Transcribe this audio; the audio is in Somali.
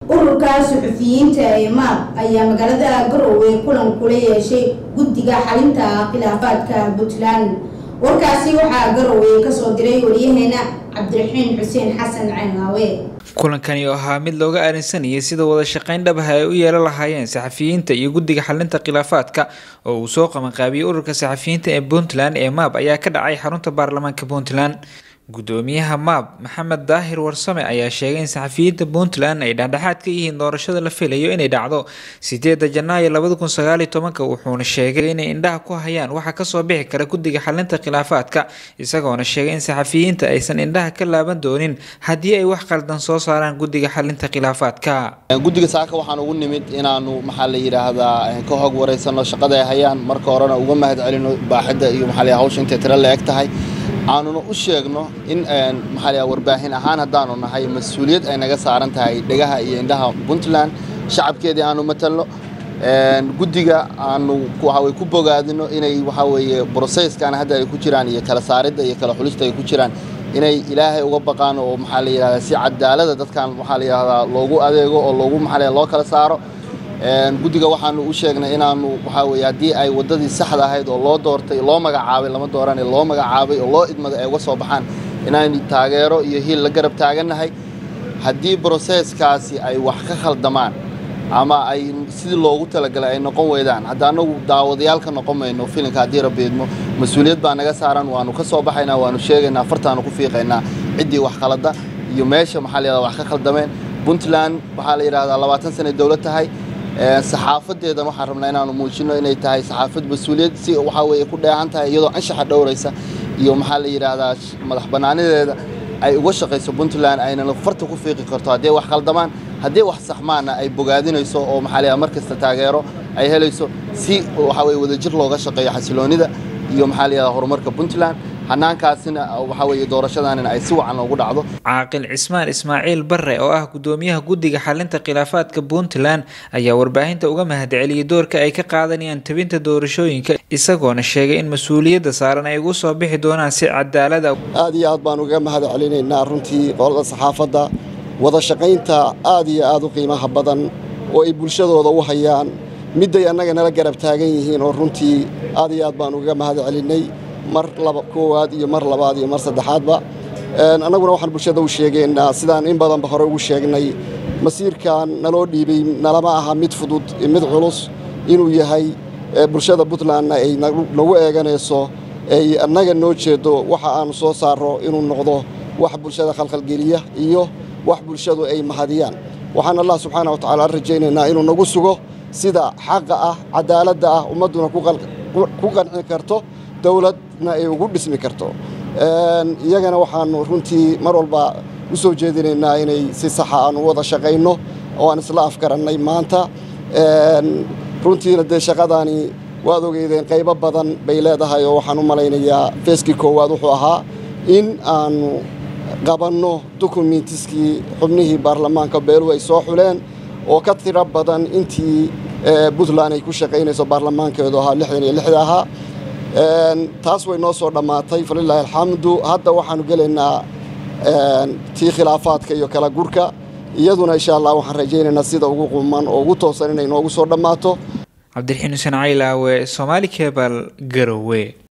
ururka suxufiyiinta ee maab ayaa magaalada garowe kulan kula yeeshay guddiga xalinta khilaafaadka puntland warkaasi waxaa garowe kasoo diray wariyaheena cabdiraxiin xuseen xasan ceenaawe kulankani oo ahaa mid looga aarinsanayay sida wada shaqayn dhabaha ay u yeelan lahaayeen saxafiyiinta iyo guddiga xalinta khilaafaadka oo uu soo qabanqaabiyey ururka saxafiyiinta ee puntland ee maab ayaa ka dhacay xarunta baarlamaanka puntland gudoomiyaha maab maxamed daahir warsame ayaa sheegay in saxafiyiinta puntland ay dhexdhexaad ka yihiin doorashada la filayo inay dhacdo sideeda janaayo labada kun sagaaliyo tobanka wuxuuna sheegay inay indhaha ku hayaan waxa kasoo bixi kara guddiga xalinta khilaafaadka isagoona sheegay in saxafiyiinta aysan indhaha ka laaban doonin haddii ay wax qaldan soo saaraan guddiga xalinta khilaafaadka guddiga saaka waxaan ugu nimid inaanu maxaa la yidhaahdaa ka hog wareysano shaqada ay hayaan marka horena uga mahad celino baaxidda iyo maxaa la hawsha intay tiro la eg tahay aanuna u sheegno in maxaa la warbaahin ahaan haddaanu nahay mas-uuliyad ay naga saaran tahay dhegaha iyo indhaha puntland shacabkeedii aanu matalno guddiga aanu waxawey ku bogaadino inay waxaa weeye broseskan hadda ay ku jiraan iyo kala saaridda iyo kala xulista ay ku jiraan inay ilaahay uga baqaan oo maxaa la yidhahdaa si cadaalada dadkan waxaa la yidhahdaa loogu adeego oo loogu maxaa loo kala saaro guddiga waxaanu u sheegnay inaanu waxaa weye haddii ay waddadii saxda ahayd oo loo doortay loo magacaabay lama doorane loo magacaabay oo loo idmaday ay uga soo baxaan inaynu taageero iyo hiil la garab taagannahay haddii broseeskaasi ay wax ka khaldamaan ama ay sidii loogu talagalay ay noqon weydaan hadda annagu daawadayaal ka noqon mayno filinka haddii rabiidmo mas-uuliyad baa naga saaran waanu ka soo baxaynaa waanu sheegaynaa fartaanu ku fiiqaynaa ciddii wax khalada iyo meesha maxaa la yidhahdaa wax ka khaldameen puntland waxaa la yidhahdaa labaatan sanay dowlad tahay saxaafadeedan waxaan rabnaa inaanu muujino inay tahay saxaafad mas-uuliyad si waxaa weeye ku dheehan tahay iyadoo anshaxa dhowraysa iyo maxaa la yidhaahdaa madax bannaanideeda ay uga shaqayso puntland aynana farta ku fiiqi karto haddii wax khaldamaan haddii wax saxmaana ay bogaadinayso oo maxaa la mar kasta taageero ay helayso si waxaa weye wadajir looga shaqeeyo xasiloonida iyo maxaa la yidhahdaa horumarka puntland hanaankaasina waxaa weeye doorashadaanina ay si wacan ugu dhacdo caaqil cismaan ismaaciil barre oo ah gudoomiyaha guddiga xalinta khilaafaadka puntland ayaa warbaahinta uga mahadceliyey doorka ay ka qaadanayaan tabinta doorashooyinka isagoona sheegay in mas-uuliyadda saaran ay ugu soo bixi doonaan si cadaalada aad iyo aad baan uga mahad celinaynaa runtii qolada saxaafadda wada shaqaynta aad iyo aad u qiimaha badan oo ay bulshadooda u hayaan midday annaga nala garab taagan yihiin oo runtii aad iyo aad baan uga mahad celinay mar laba koowaad iyo mar labaad iyo mar saddexaadba annaguna waxaan bulshada u sheegaynaa sidaan in badanba hore ugu sheegnay masiirkan naloo dhiibay nalama aha mid fudud mid culus inuu yahay bulshada puntlandna ay nagu eeganayso ay annaga noo jeedo waxa aanu soo saarro inuu noqdo wax bulshada khalkhalgeliya iyo wax bulshadu ay mahadiyaan waxaan allah subxaana wa tacala rajaynaynaa inuu nagu sugo sida xaqa ah cadaaladda ah ummadduna ku qanci karto dowladna ay ugu dhismi karto iyagana waxaanu runtii mar walba u soo jeedinaynaa inay si saxa aanu wada shaqayno oo aan isla afgarannay maanta runtiina dee shaqadaani waad ogeydeen qaybo badan bay leedahay oo waxaan u malaynayaa feeskii koowaad wuxuu ahaa in aanu qabanno dukumentiskii xubnihii baarlamaanka beeluhu ay soo xuleen oo ka tiro badan intii puntland ay ku shaqaynayso baarlamaankeedu ahaa lixdan iyo lixda ahaa taas way noo soo dhammaatay falilaahi alxamdu hadda waxaanu gelaynaa tii khilaafaadka iyo kala gurka iyaduna insha allah waxaan rajaynaynaa sida ugu quman oo ugu toosan inay noogu soo dhammaato cabdiraxiin xuseen caylaawe somaali kebal garowe